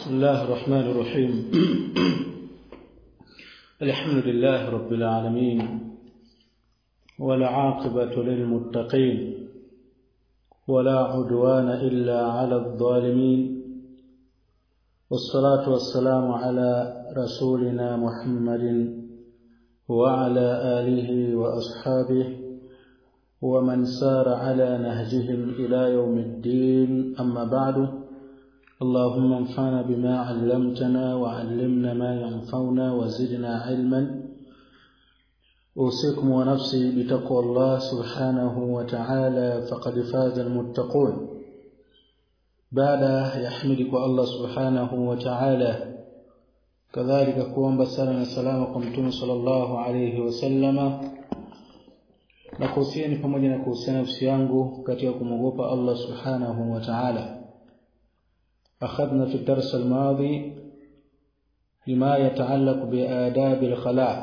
بسم الله الرحمن الرحيم الحمد لله رب العالمين والعاقبة للمتقين ولا عدوان إلا على الظالمين والصلاة والسلام على رسولنا محمد وعلى آله وأصحابه ومن سار على نهجهم إلى يوم الدين أما بعد اللهم انفعنا بما علمتنا وعلمنا ما ينفعنا وزدنا علما أوصيكم ونفسي بتقوى الله سبحانه وتعالى فقد فاز المتقون بعد يحمدك الله سبحانه وتعالى كذلك kuomba sala na salama kwa mtume sallallahu alayhi wasallama na kuhusiani pamoja na kuhusiana nafsi yangu katika kumwogopa Allah subhanahu wa ta'ala أخذنا في الدرس الماضي لما يتعلق بآداب الخلاء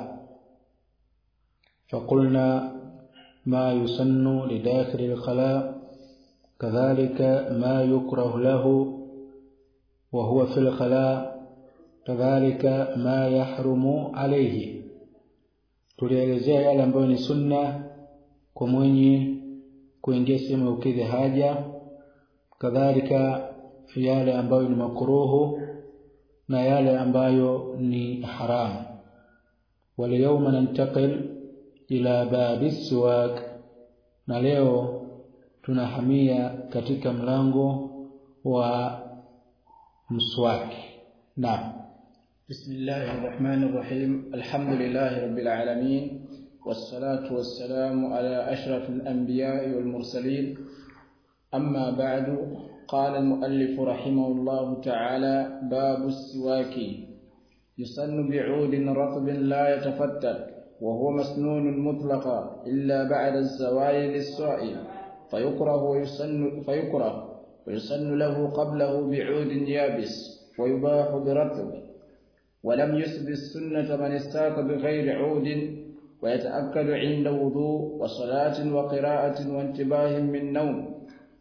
فقلنا ما يسن لداخل الخلاء كذلك ما يكره له وهو في الخلاء كذلك ما يحرم عليه tulielezea yale ambayo ni sunna kwa mwenye kuingia sehemu ya ukidhi haja kadhalika yale ambayo ni makruhu na yale ambayo ni haramu waliyawma nantaqil ila babi siwak na leo tunahamia katika mlango wa mswaki naam بسم الله الرحمن الرحيم الحمد لله رب العالمين والصلاة والسلام على أشرف الأنبياء والمرسلين أما بعد قال المؤلف رحمه الله تعالى باب السواك يسن بعود رطب لا يتفتت وهو مسنون مطلقا إلا بعد الزوال للصائم فيكره ويسن فيكره ويسن له قبله بعود يابس ويباح برطب ولم يسب السنة من استاك بغير عود ويتأكد عند وضوء وصلاة وقراءة وانتباه من نوم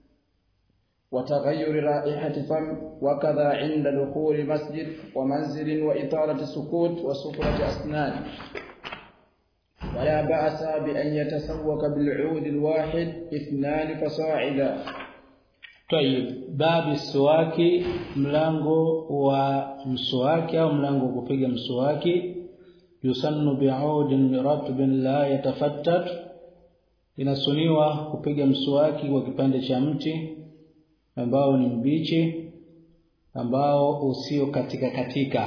وتغير رائحة فم وكذا عند دخول مسجد ومنزل وإطالة سكوت وسفرة أسنان ولا بأس بأن يتسوك بالعود الواحد اثنان فصاعدا طيب باب السواك mlango wa mswaki au mlango wa kupiga mswaki yusannu bi'udin ratbin la yatafattat inasuniwa kupiga mswaki kwa kipande cha mti ambao ni mbichi ambao usio katika katika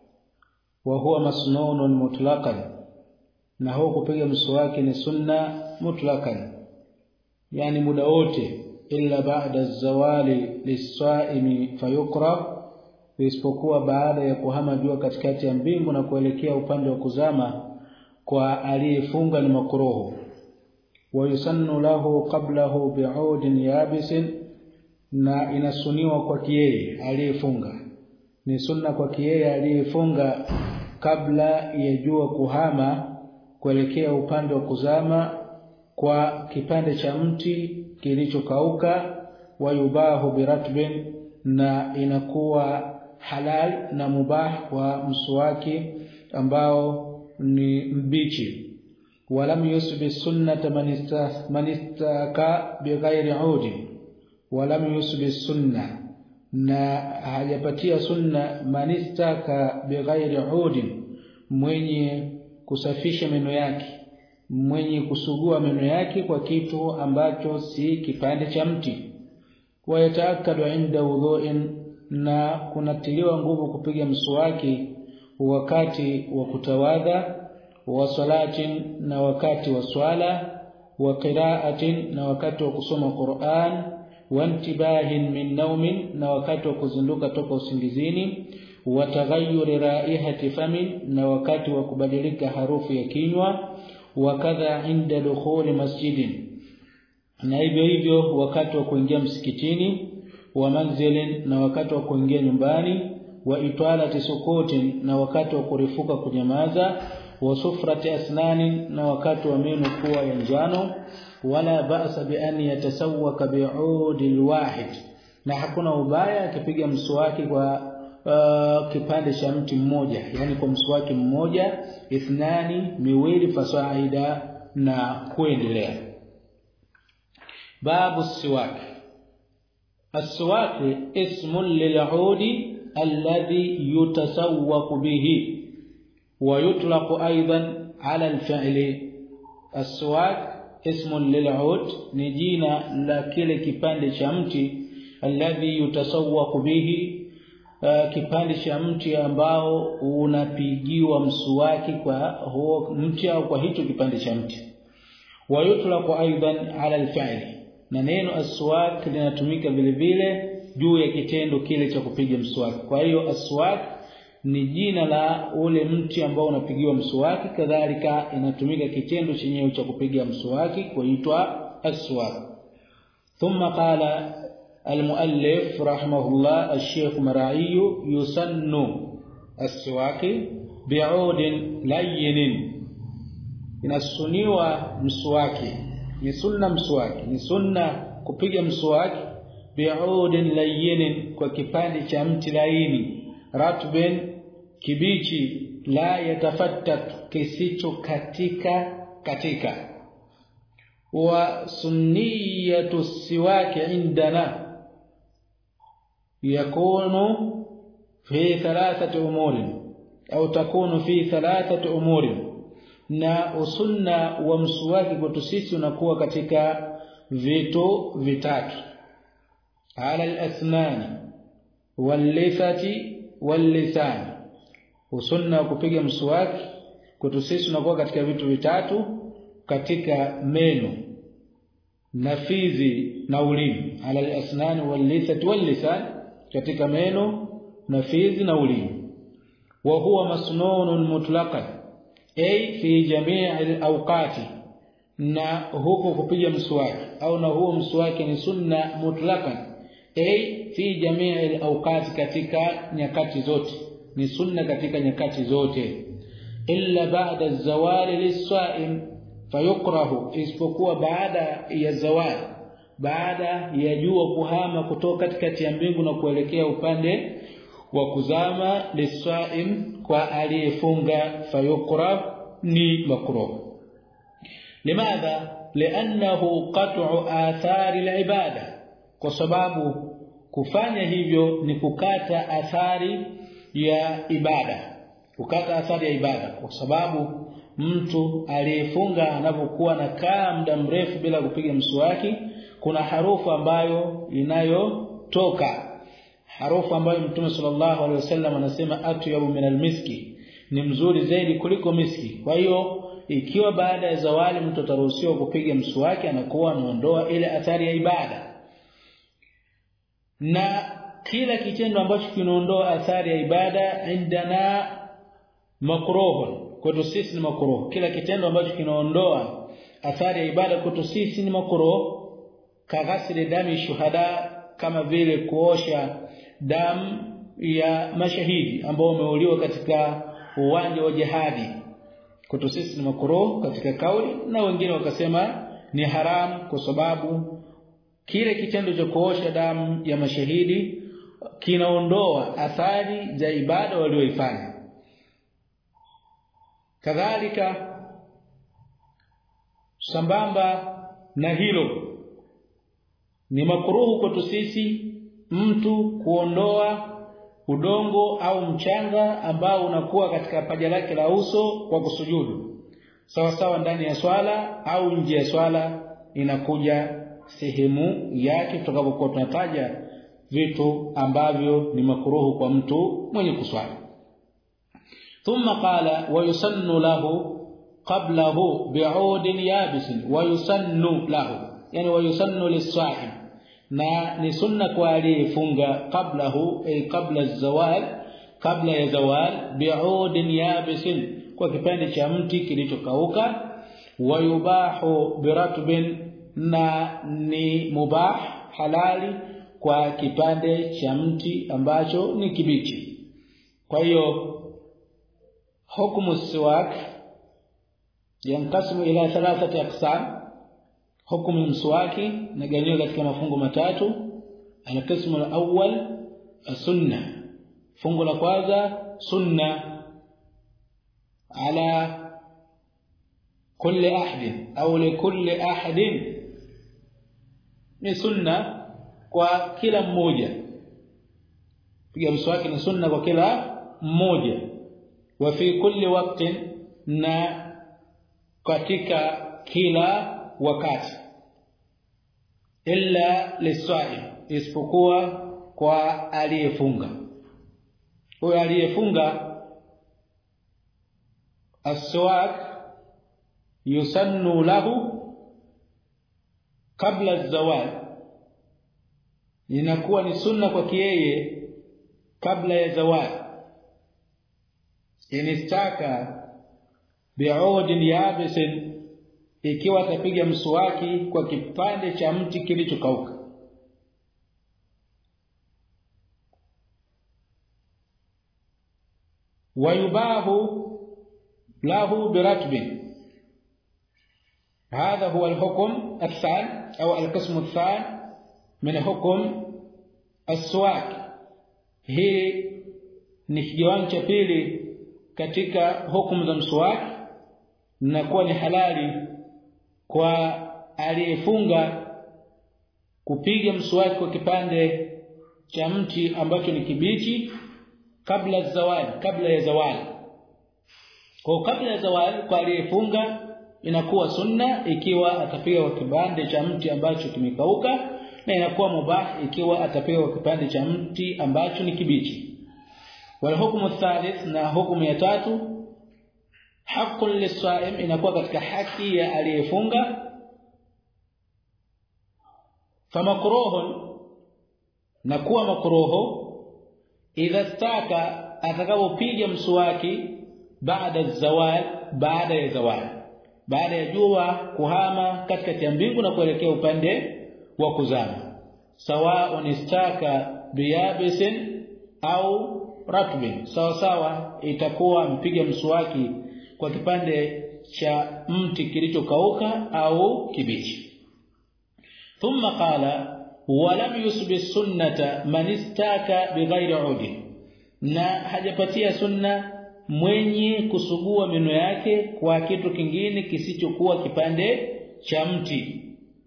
wa huwa masnunun mutlaqan na huo kupiga mswaki ni sunna mutlaqan yani muda wote illa ba'da zawali lisaimi fayukra isipokuwa baada ya kuhama jua katikati ya mbingu na kuelekea upande wa kuzama kwa aliyefunga ni makruhu wa yusannu lahu qablahu bi'udin yabisin na inasuniwa kwa yeye aliyefunga ni sunna kwa yeye aliyefunga kabla ya jua kuhama kuelekea upande wa kuzama kwa kipande cha mti kilichokauka wayubahu biratbin na inakuwa halal na mubah kwa mswaki ambao ni mbichi walam yusbi sunnata man istaka bighairi udi walam yusbi sunna na hajapatia sunna manistaka bighairi udin mwenye kusafisha meno yake mwenye kusugua meno yake kwa kitu ambacho si kipande cha mti wayataakadu inda udhu'in na kunatiliwa nguvu kupiga mswaki wakati wa kutawadha wa salatin na wakati wa swala wa qira'atin na wakati wa kusoma Qur'an wa intibahin min naumin na wakati wa kuzinduka toka usingizini wa taghayyuri raihati famin na wakati wa kubadilika harufu ya kinywa wakadha inda dukhuli masjidin na hivyo hivyo wakati wa kuingia msikitini wa manzilin na wakati wa kuingia nyumbani wa itwalati sukutin na wakati wa kurifuka kunyamaza wa sufrati asnani na wakati wa meno kuwa ya njano wala ba'sa bi an yatasawwaka bi'udi alwahid na hakuna ubaya akipiga mswaki kwa uh, kipande cha mti mmoja yani kwa mswaki mmoja ithnani miwili fasaida na kuendelea babu siwak السواك اسم للعود الذي يتسوق به ويطلق ايضا على الفعل السواك اسم للعود ni jina la kile kipande cha mti alladhi yutasawwaq bihi uh, kipande cha mti ambao unapigiwa msuwaki kwa huo mti au kwa hicho kipande cha mti wayutlaqu aidan ala alfi'li na neno aswak linatumika vile vile juu ya kitendo kile cha kupiga mswaki kwa hiyo aswak ni jina la ule mti ambao unapigiwa mswaki kadhalika inatumika kitendo chenyewe cha kupiga mswaki kuitwa aswak thumma qala المؤلف رحمه الله الشيخ مرعي يسن السواك بعود لين inasuniwa mswaki ni sunna mswaki ni sunna kupiga mswaki bi'udin layyin kwa kipande cha mti laini ratbin kibichi la yatafattat kisicho katika katika wa sunniyatu siwaki indana yakunu fi thalathati umuri au takunu fi thalathati umuri na usunna wa mswaki kwetu sisi unakuwa katika vitu vitatu ala al-asnani wal-lithati wal-lisan usunna wa kupiga mswaki kwetu sisi unakuwa katika vitu vitatu katika meno na fizi na ulimi ala al-asnani wal-lithati wal-lisan katika meno na fizi na ulimi wa huwa masnunun mutlaqan ay fi jamii al-awqati na huko kupiga mswaki au na huo mswaki ni sunna mutlaqan ay fi jamii al-awqati katika nyakati zote ni sunna katika nyakati zote illa ba'da az-zawali lis-sa'im fayukrahu isipokuwa baada ya zawali baada ya jua kuhama kutoka katikati ya mbingu na kuelekea upande wa kuzama lisaim kwa aliyefunga fayukrah ni makruh limadha li'annahu qat'u athari al-ibada kwa sababu kufanya hivyo ni kukata athari ya ibada kukata athari ya ibada kwa sababu mtu aliyefunga anapokuwa nakaa muda mrefu bila kupiga mswaki kuna harufu ambayo inayotoka harufu ambayo Mtume sallallahu alaihi wasallam anasema atyabu min almiski ni mzuri zaidi kuliko miski kwa hiyo ikiwa baada ya zawali mtu ataruhusiwa kupiga mswaki anakuwa anaondoa ile athari ya ibada na kila kitendo ambacho kinaondoa athari ya ibada indana makruh kwetu sisi ni makruh kila kitendo ambacho kinaondoa athari ya ibada kwetu sisi ni makruh kaghasili dami shuhada kama vile kuosha damu ya mashahidi ambao wameuliwa katika uwanja wa jihadi kwetu sisi ni makruh katika kauli na wengine wakasema ni haramu kwa sababu kile kitendo cha kuosha damu ya mashahidi kinaondoa athari za ibada walioifanya kadhalika sambamba na hilo ni makruhu kwetu sisi mtu kuondoa udongo au mchanga ambao unakuwa katika paja lake la uso kwa kusujudu sawa sawa ndani ya swala au nje ya swala inakuja sehemu yake tutakapokuwa tunataja vitu ambavyo ni makruhu kwa mtu mwenye kuswali thumma qala wa yusannu lahu qablahu bi'udin yabis wa yusannu lahu yani wa yusannu lis-sa'im na ni sunna kwa aliyefunga qablahu ay qabla az-zawal kabla ya zawal bi'udin yabisin kwa kipande cha mti kilichokauka wa yubahu biratbin na ni mubah halali kwa kipande cha mti ambacho ni kibichi kwa hiyo hukumu siwak yankasimu ila thalathati aqsam hukumu mswaki nagawanywa katika mafungu matatu alqismu alawwal sunna fungu la kwanza sunna ala kulli ahad au likulli ahad ni sunna kwa kila mmoja piga mswaki ni sunna kwa kila mmoja wa fi kulli waqtin na katika kila wakati illa liswaim isipokuwa kwa aliyefunga huyo aliyefunga aswak yusannu lahu kabla zawal inakuwa ni sunna kwa yeye kabla ya zawal inistaka bi'udin yabisin ikiwa atapiga mswaki kwa kipande cha mti kilichokauka wayubahu lahu biratbin هذا هو الحكم الثاني أو القسم الثاني من حكم السواك hii ni kigawanyo cha pili katika hukumu za mswaki na kuwa ni halali kwa aliyefunga kupiga mswaki kwa kipande cha mti ambacho ni kibichi kabla zawali kabla ya zawali kwa kabla ya zawali kwa aliyefunga inakuwa sunna ikiwa atapiga kwa kipande cha mti ambacho kimekauka na inakuwa mubah ikiwa atapiga kwa kipande cha mti ambacho ni kibichi wal hukmu thalith na hukumu ya tatu haqqul lisaim inakuwa katika haki ya aliyefunga famakruhun na kuwa makruhu idha staka atakapopiga mswaki baada zawal baada ya zawal baada ya jua kuhama katikati ya mbingu na kuelekea upande wa kuzama sawa istaka biyabisin au ratbin sawa sawa itakuwa mpiga mswaki kwa kipande cha mti kilichokauka au kibichi thumma qala walam yusbi sunnata man istaka bighairi udi na hajapatia sunna mwenye kusugua meno yake kwa kitu kingine kisichokuwa kipande cha mti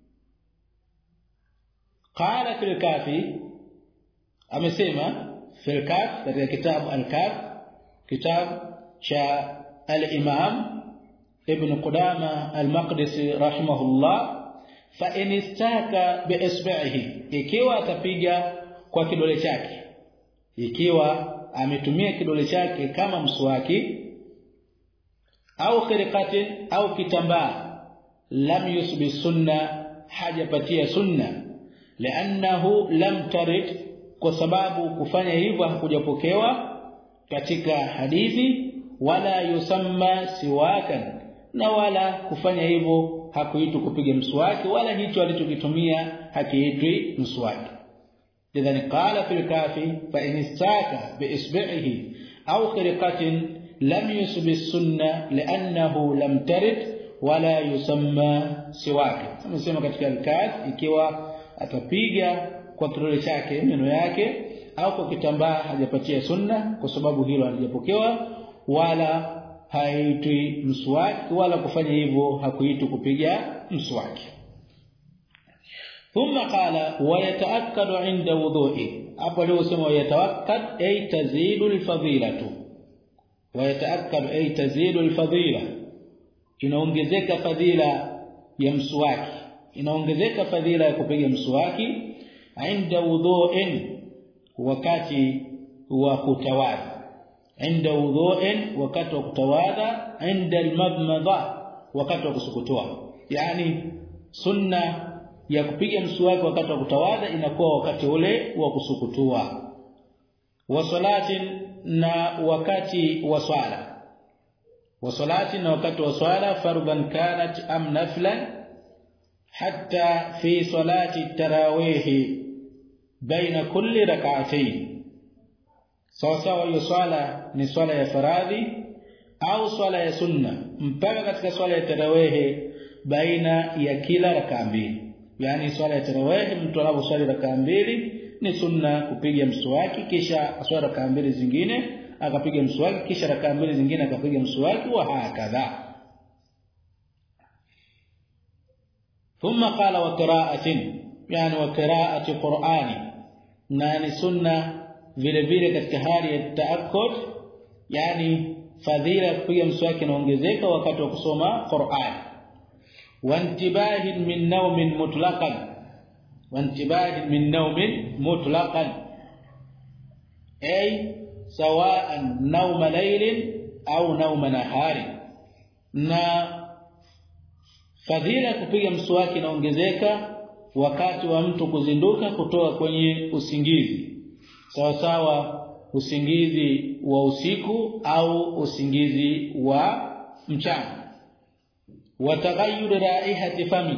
qala fil kafi amesema fil kaf katika kitabu al-kaf kitabu cha al-imam ibn qudama al-maqdisi rahimahullah fa in istaka bi isba'ihi ikiwa atapiga kwa kidole chake ikiwa ametumia kidole chake kama mswaki au khirqatin au kitambaa lam yusbi sunna hajapatia sunna li'annahu lam tarid kwa sababu kufanya hivyo hakujapokewa katika hadithi wala yusamma siwakan na wala kufanya hivyo hakuitwi kupiga mswaki wala hicho alichokitumia hakiitwi mswaki lidhani qala fil kafi fa in istaka bi isbi'ihi aw khirqatin lam yusbi sunna li'annahu lam tarid wala yusamma siwaki amesema katika al-kaf ikiwa atapiga kwa kidole chake meno yake au kwa kitambaa hajapatia sunna kwa sababu hilo halijapokewa wala haitwi mswaki wala kufanya hivyo hakuitwi kupiga mswaki ثم قال ويتاكد عند وضوءه hapo leo sema yatawakkad ay tazidu alfadilatu ويتاكد ay tazidu alfadila inaongezeka fadhila ya mswaki inaongezeka fadhila ya kupiga mswaki inda wudhu'in wakati wa kutawadha inda wudhu'in wakati wa kutawadha inda almadmadha wakati wa kusukutua yani sunna ya kupiga mswaki wakati wa kutawadha inakuwa wakati ule wa kusukutua wa salatin na wakati wa swala wa salati na wakati wa swala fardhan kanat am naflan hatta fi salati tarawih baina kulli rak'atayn sawa sawa hiyo swala ni swala ya faradhi au swala ya sunna mpaka katika swala ya tarawih baina ya kila rak'a mbili yani swala ya tarawih mtu anaposwali rakaa mbili ni sunna kupiga mswaki kisha aswara raka mbili zingine akapiga mswaki kisha raka mbili zingine akapiga mswaki wa hakadha ثم قال وقراءه يعني وقراءه قرآن na ni sunna vile vile katika hali ya taakkud yani fadhila ya kupiga mswaki inaongezeka wakati wa kusoma Qur'an wantibahi min nawmin mutlaqan wantibahi min nawmin mutlaqan ay sawa'an nawma laylin au nawma nahari na fadhila ya kupiga mswaki inaongezeka wakati wa mtu kuzinduka kutoka kwenye usingizi sawa sawa usingizi wa usiku au usingizi wa mchana wataghayyur raihati fami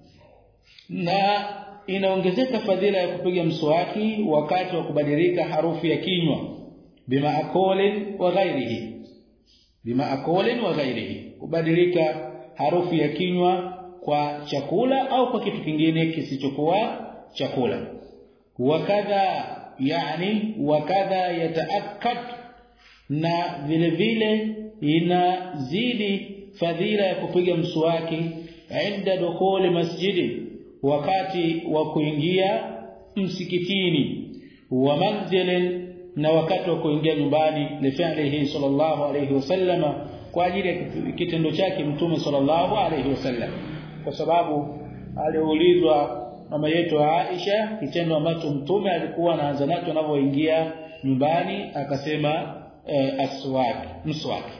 na inaongezeka fadhila ya kupiga mswaki wakati wa kubadilika harufu ya kinywa bima akolin wa ghairihi bima akolin wa ghairihi kubadilika harufu ya kinywa kwa chakula au kwa kitu kingine kisichokuwa chakula wakadha yani wakadha yataakkad na vile vile inazidi fadhila ya kupiga mswaki inda dukhuli masjidi wakati wa kuingia msikitini wa manzilin na wakati wa kuingia nyumbani lifalihi sallallahu alayhi wasallama kwa ajili ya kitendo chake mtume sallallahu alayhi wasallam kwa sababu aliulizwa mama yetu Aisha kitendo ambacho mtume alikuwa anaanza nacho anapoingia nyumbani akasema e, aswaki mswaki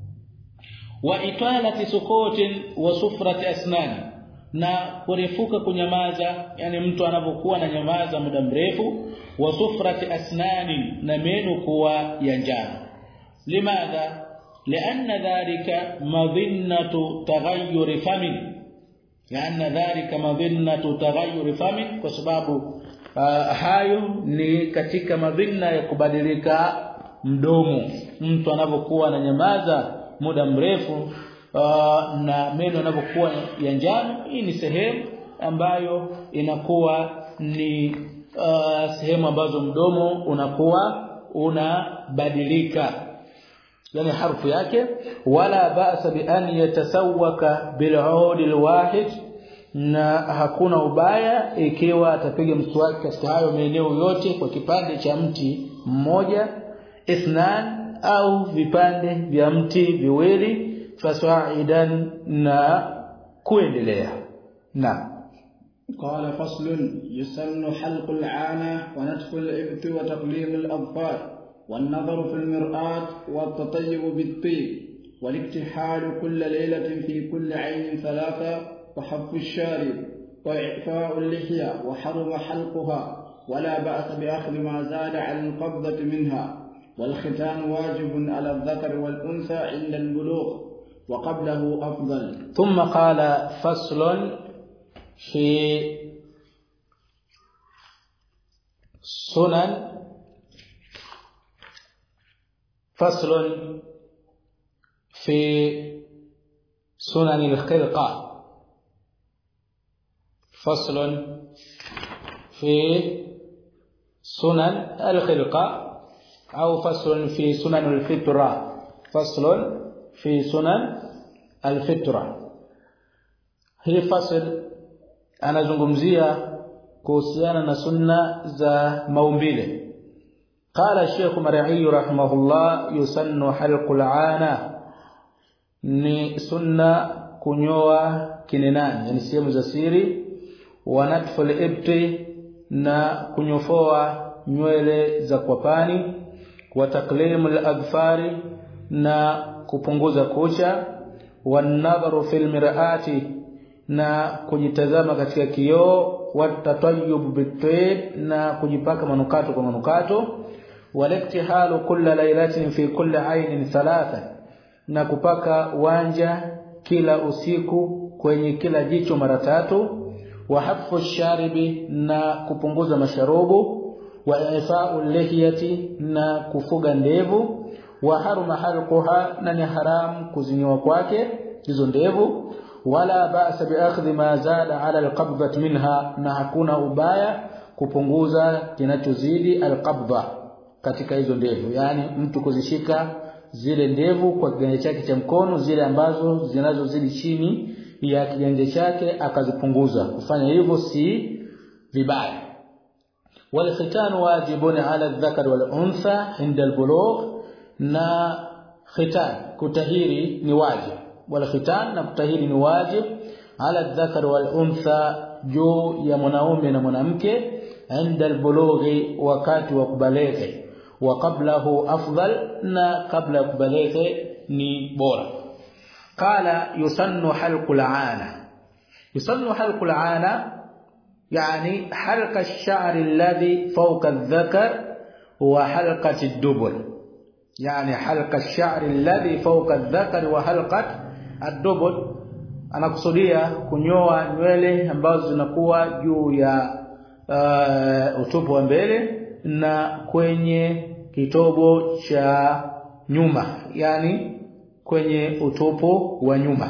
wa italati sukutin wa sufrati asnani na kurefuka kunyamaza yani mtu anapokuwa na nyamaza muda mrefu wa sufrati asnani na meno kuwa ya njano limadha لأن ذلك مظنة تغير فم لأن ذلك مظنة تغير فم kwa sababu uh, hayo ni katika madhina ya kubadilika mdomo mtu anapokuwa ananyamaza muda mrefu uh, na meno yanapokuwa ya njano hii ni sehemu ambayo inakuwa ni uh, sehemu ambazo mdomo unakuwa unabadilika yani harfu yake wala ba'sa bi an yatasawwaka bil 'ud al wahid na hakuna ubaya ikiwa atapiga mswaki katika hayo maeneo yote kwa kipande cha mti mmoja ithnan au vipande vya mti viwili fasaidan na kuendelea na قال فصل يسن حلق العانة ونتف الإبط وتقليم الأظفار والنظر في المرآة والتطيب بالطيب والاكتحال كل ليلة في كل عين ثلاثة وحف الشارب وإعفاء اللحية وحرم حلقها ولا بأس بأخذ ما زاد عن القبضة منها والختان واجب على الذكر والأنثى عند البلوغ وقبله أفضل ثم قال فصل في سنن فصل في سنن الخلقة فصل في سنن الخلقة أو فصل في سنن الفطرة فصل في سنن الفطرة hii fasl anazungumzia kuhusiana na sunna za maumbile قال الشيخ مرعي رحمه الله يسن حلق العانه ni sunna kunyoa kinenani yani sehemu za siri wa natful ibti na kunyofoa nywele za kwapani wa taklimul adfari na kupunguza kucha wa nadharu fil mir'ati na kujitazama katika kioo wa tatayyub bitayb na kujipaka manukato kwa manukato walektihalu kulla lailatin fi kulli ainin thalatha na kupaka wanja kila usiku kwenye kila jicho mara tatu wa hafu sharibi na kupunguza masharubu wa ifa'u lihiyati na kufuga ndevu wa haruma halquha na ni haram kuzinyoa kwake hizo ndevu wala ba'sa bi akhdhi ma zada ala alqabdati minha na hakuna ubaya kupunguza kinachozidi alqabdha katika hizo ndevu yani mtu kuzishika zile ndevu kwa kiganja chake cha mkono zile ambazo zinazozidi chini ya kiganja chake akazipunguza kufanya hivyo si vibaya والختان واجب على الذكر والانثى عند البلوغ na khitan kutahiri ni wajib wala khitan na kutahiri ni wajib ala dhakar wal untha juu ya mwanaume na mwanamke inda albulughi wakati wa kubaleghe wa qablahu afdal na kabla ya kubaleghe ni bora qala yusannu halqul aana yusannu halqul aana يعني حلق الشعر الذي فوق الذكر وحلقة الدبر يعني حلق الشعر الذي فوق الذكر وحلقة الدبر anakusudia kunyoa nywele ambazo zinakuwa juu ya uh, utupu wa mbele na kwenye kitobo cha nyuma yani kwenye utupu wa nyuma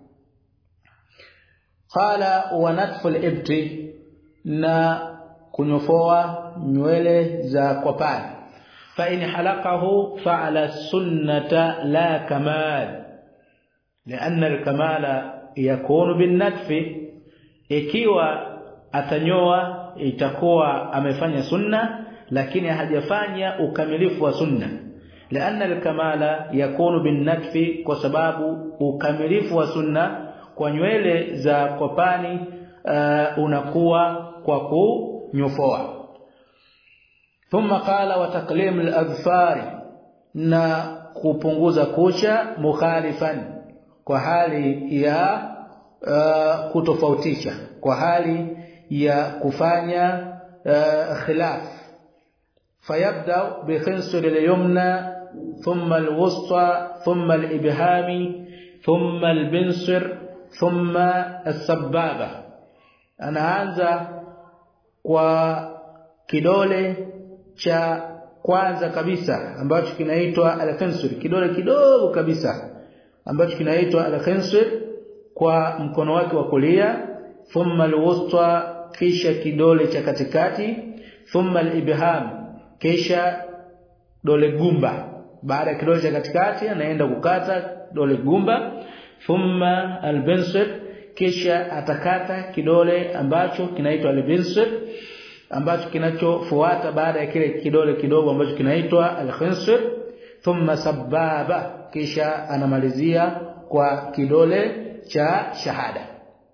qala wa natfu al-ibti na kunyofoa nywele za kwapani fa in halaqahu fa'ala sunnata la kamal لأن الكمال يكون بالنتف ikiwa atanyoa itakuwa amefanya sunna lakini hajafanya ukamilifu wa sunna لأن الكمال يكون بالنتف kwa sababu ukamilifu wa sunna kwa nywele za kopani uh, unakuwa kwa kunyofoa thumma qala wa taqlim al-adfar na kupunguza kucha mukhalifan kwa hali ya uh, kutofautisha kwa hali ya kufanya uh, khilaf fayabda bi khinsur al-yumna thumma al-wusta thumma al-ibhami thumma al-binsir thumma as-sababa anaanza kwa kidole cha kwanza kabisa ambacho kinaitwa al-khinsur kidole kidogo kabisa ambacho kinaitwa al-khinsur kwa mkono wake wa kulia thumma al-wusta kisha kidole cha katikati thumma al-ibham kisha dole gumba baada ya kidole cha katikati anaenda kukata dole gumba thumma al-binsir kisha atakata kidole ambacho kinaitwa al-binsir ambacho kinachofuata baada ya kile kidole kidogo ambacho kinaitwa al-khinsir thumma sababa kisha anamalizia kwa kidole cha shahada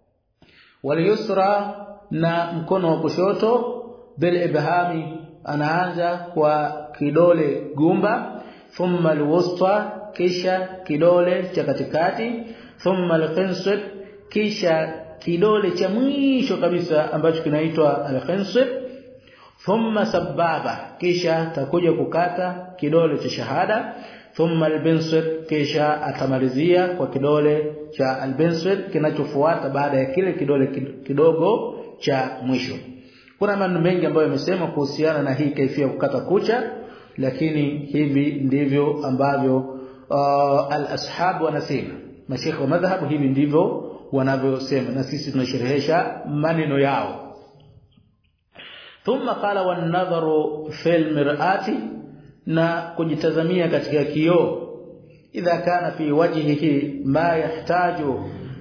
wal na mkono wa kushoto bil ibhami anaanza kwa kidole gumba thumma alwusta kisha kidole cha katikati thumma alkhinsir kisha kidole cha mwisho kabisa ambacho kinaitwa alkhinsir thumma sababa kisha takuja kukata kidole cha shahada thumma albinsir kisha atamalizia kwa kidole cha albinsir kinachofuata baada ya kile kidole kidogo cha mwisho kuna maneno mengi ambayo yamesema kuhusiana na hii kaifia kukata kucha lakini hivi ndivyo ambavyo uh, al-ashab wanasema mashekhe wa madhhabu hivi ndivyo wanavyosema na sisi tunasherehesha maneno yao thumma qala wan nadharu fil mir'ati na kujitazamia katika kioo idha kana fi wajhihi ma yahtaju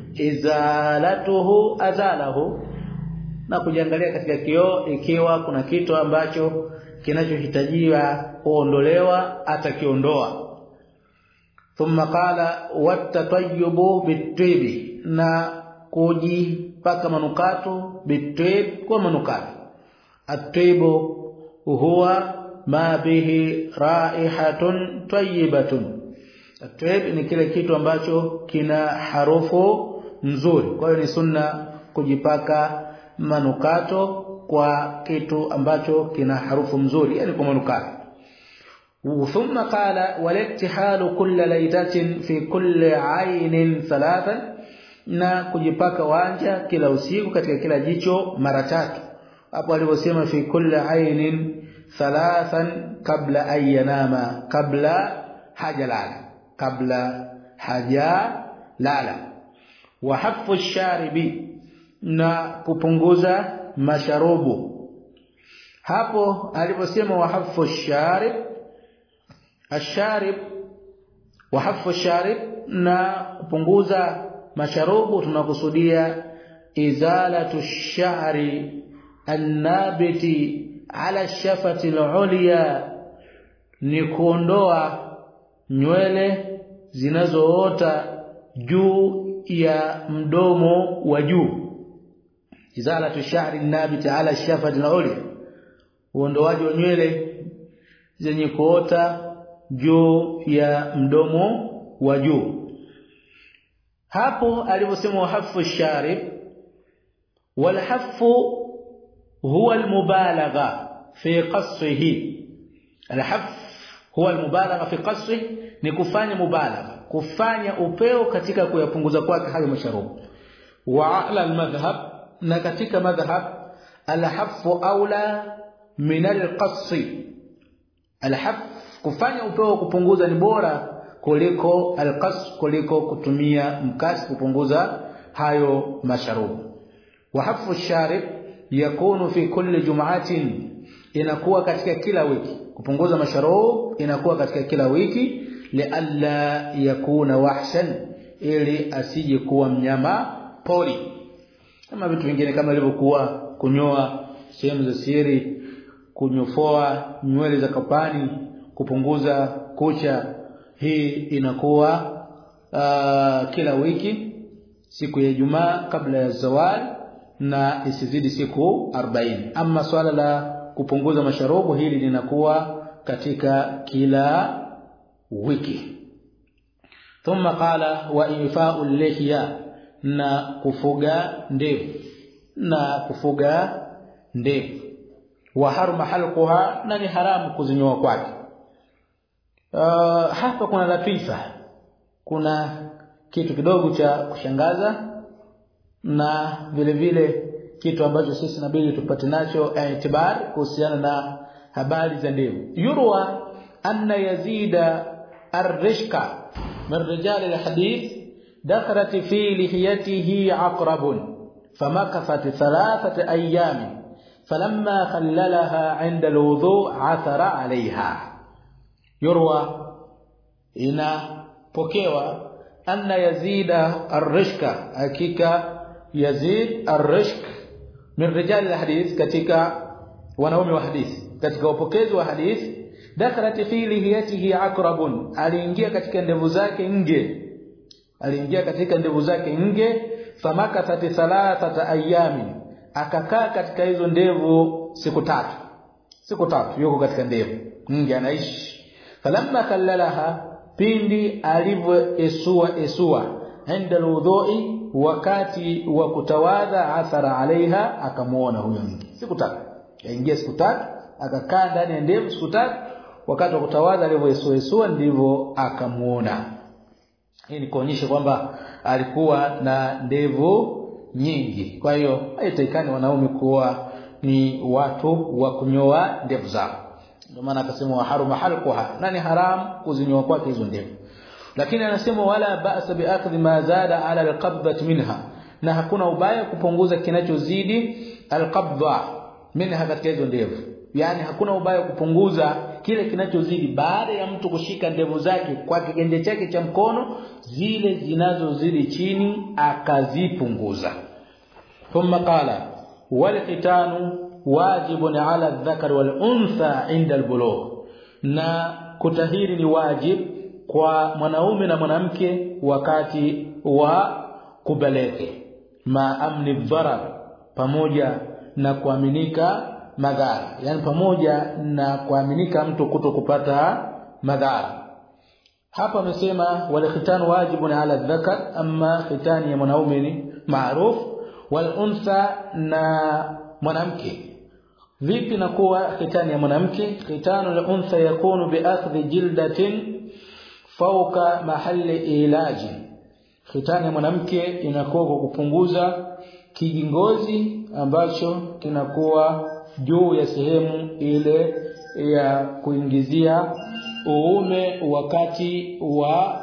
izalatuhu azalahu na kujiangalia katika kioo ikiwa kuna kitu ambacho kinachohitajiwa kuondolewa atakiondoa thumma qala wattatayyubu bitibi na kujipaka manukato bitib kwa manukato atibu huwa ma bihi raihatun tayyibatun atib ni kile kitu ambacho kina harufu nzuri kwa hiyo ni sunna kujipaka manukato kwa kitu ambacho kina harufu nzuri yani kwa manukato ثم قال والاكتحال كل ليلة في كل عين ثلاثا na kujipaka wanja kila usiku katika kila jicho mara tatu hapo alivyosema fi kulli ainin thalathan kabla an yanama kabla hajalala kabla hajalala wa hafu sharibi na kupunguza masharubu hapo aliposema wahafu sharib asharib wahafu sharib na kupunguza masharubu tunakusudia izalatu shari annabiti ala shafati alulya ni kuondoa nywele zinazoota juu ya mdomo wa juu izalatu shari annabiti ala shafati alulya uondoaji wa nywele zenye kuota juu ya mdomo wa juu hapo aliposema wahafu sharib walhafu huwa almubalagha fi qasrihi alhaf huwa almubalagha fi qasrihi ni kufanya mubalagha kufanya upeo katika kuyapunguza kwake hayo masharubu wa ala almadhhab na katika madhhab alhafu aula min alqasri alhaf kufanya upeo kupunguza ni bora kuliko alqas kuliko kutumia mkasi kupunguza hayo masharubu wa hafu sharib yakunu fi kulli jum'atin inakuwa katika kila wiki kupunguza masharub inakuwa katika kila wiki lialla yakuna wahshan ili asije kuwa mnyama poli kama vitu vingine kama ilivyokuwa kunyoa sehemu za siri kunyofoa nywele za kapani kupunguza kucha hii inakuwa uh, kila wiki siku ya Ijumaa kabla ya zawal na isizidi siku 40 ama swala la kupunguza masharubu hili linakuwa katika kila wiki thumma qala wa ifa'u lihya na kufuga ndevu na kufuga ndevu wa harma halquha na ni haramu kuzinyoa kwake uh, hapa kuna latifa kuna kitu kidogo cha kushangaza na vile vile kitu ambacho sisi nabidi tupate nacho itibar kuhusiana na habari za ndevu yurwa anna yazida ar-rishka min rijal al-hadith dakhalat fi lihiyatihi aqrab famakathat thalathata ayyam falamma khallalaha 'inda al-wudu' 'athara 'alayha yurwa inapokewa anna yazida ar-rishka hakika yazid ar-rishk min rijal al-hadith katika wanaume wa hadithi katika upokezi wa hadithi dakhalat fi lihiyatihi aqrabun aliingia katika ndevu zake nge aliingia katika ndevu zake nge famakathat thalathata ayami akakaa katika hizo ndevu siku tatu siku tatu yuko katika ndevu nge anaishi falamma kallalaha pindi alivyoesua esua inda alwudhu'i wakati wa kutawadha athara alaiha akamuona huyo nge siku tatu yaingia siku tatu akakaa ndani ya ndevu siku tatu wakati wa kutawadha alivyoesuesua ndivyo akamuona hii ni kuonyesha kwamba alikuwa na ndevu nyingi kwa hiyo haitakikani wanaume kuwa ni watu wa kunyoa ndevu zao ndio maana akasema wa haruma halquha na ni haram kuzinyoa kwake hizo ndevu lakini anasema wala ba'sa bi'akhdhi ma zada ala alqabdati minha na hakuna ubaya kupunguza kinachozidi alqabdha minha katika hizo ndevu yani hakuna ubaya kupunguza kile kinachozidi baada ya mtu kushika ndevu zake kwa kiganja chake cha mkono zile zinazozidi chini akazipunguza thumma qala wal khitanu wajibun ala adh-dhakar wal untha inda al-bulugh na kutahiri ni wajib kwa mwanaume na mwanamke wakati wa kubaleke ma amni dharar pamoja na kuaminika madhara yani pamoja na kuaminika mtu kuto kupata madhara hapa amesema wal khitan wajibun ala dhakar amma khitani ya mwanaume ni maruf wal untha na mwanamke vipi na kuwa khitani ya mwanamke khitanu al untha yakunu bi akhdhi jildatin fawqa mahalli ilaji khitani ya mwanamke inakuwa kwa kupunguza kijingozi ambacho kinakuwa juu ya sehemu ile ya kuingizia uume wakati wa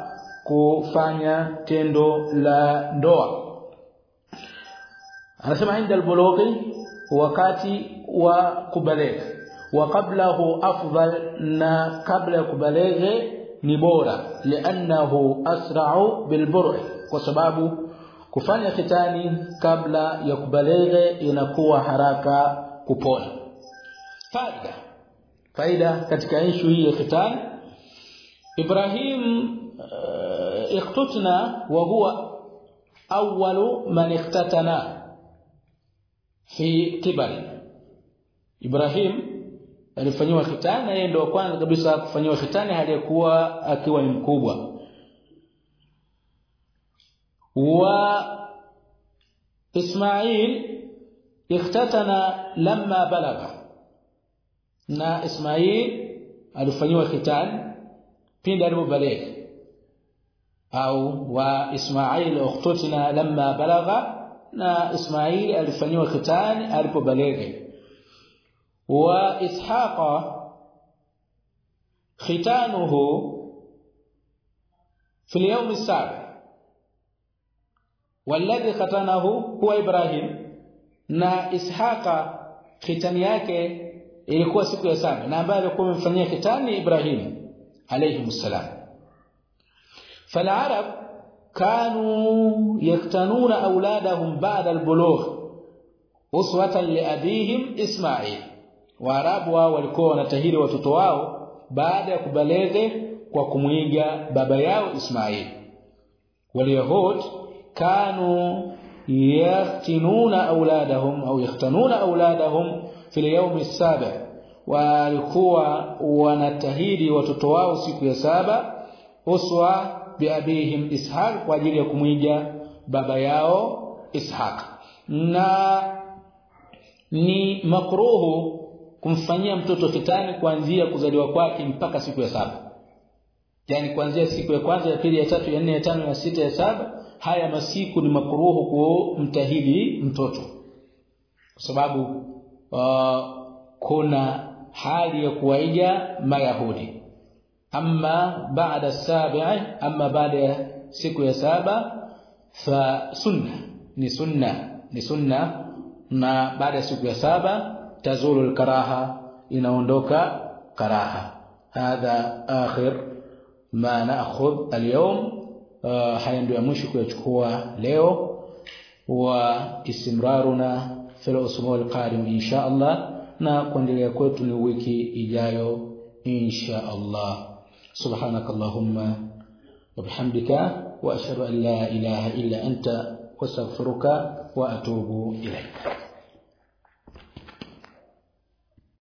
kufanya tendo la ndoa anasema inda albulughi wakati wa kubaleka wa qablahu afdal na kabla ya kubaleghe ni bora li'annahu asra'u bilburh kwa sababu kufanya khitani kabla ya kubaleghe inakuwa haraka kupona faida faida katika ishu hii ya khitani Ibrahim uh, iqtutna wa huwa awwalu man iqtatana fi kibari Ibrahim alifanywa khitani yeye ndio kwanza kabisa kufanywa khitani aliyekuwa akiwa ni mkubwa wa Ismail ikhtatana lamma balagha na Ismail alifanywa khitani pindi alipobalegha au wa Ismail ukhtutina lamma balagha na Ismail alifanywa khitani alipobalegha wa Ishaqa khitanuhu في اليوم السابع والذي ختنه هو ابراهيم na ishaqa khitani yake ilikuwa siku ya saba na ambaye alikuwa amemfanyia khitani Ibrahim alayhi salam فالعرب كانوا يختنون اولادهم بعد البلوغ uswata liabihim Ismail waarabu wao walikuwa wanatahiri watoto wao baada ya kubaleghe kwa kumwiga baba yao Ismail waliyahud kanu yaftinuna auladahum au yaftanuna auladahum fil yawm as-sabi walikuwa wanatahiri watoto wao siku ya saba uswa biabihim ishaq kwa ajili ya kumwiga baba yao ishaq na ni makruhu kumfanyia mtoto fitani kuanzia kuzaliwa kwake mpaka siku ya saba yani kuanzia siku ya kwanza ya pili ya tatu ya nne ya tano ya sita ya saba haya masiku ni makruhu kumtahidi mtoto kwa sababu uh, kuna hali ya kuwaiga mayahudi amma baada sabi'i amma baada ya siku ya saba fa sunna ni sunna ni sunna na baada ya siku ya saba tazulu al-karaha inaondoka karaha hadha akhir ma na'khudh al-yawm haya ndio ya mwisho kuyachukua leo wa istimraruna fil usbu' al-qadim insha Allah na kuendelea kwetu ni wiki ijayo insha Allah subhanak allahumma wa bihamdika wa ashhadu an la ilaha illa anta wastaghfiruka wa atubu ilayk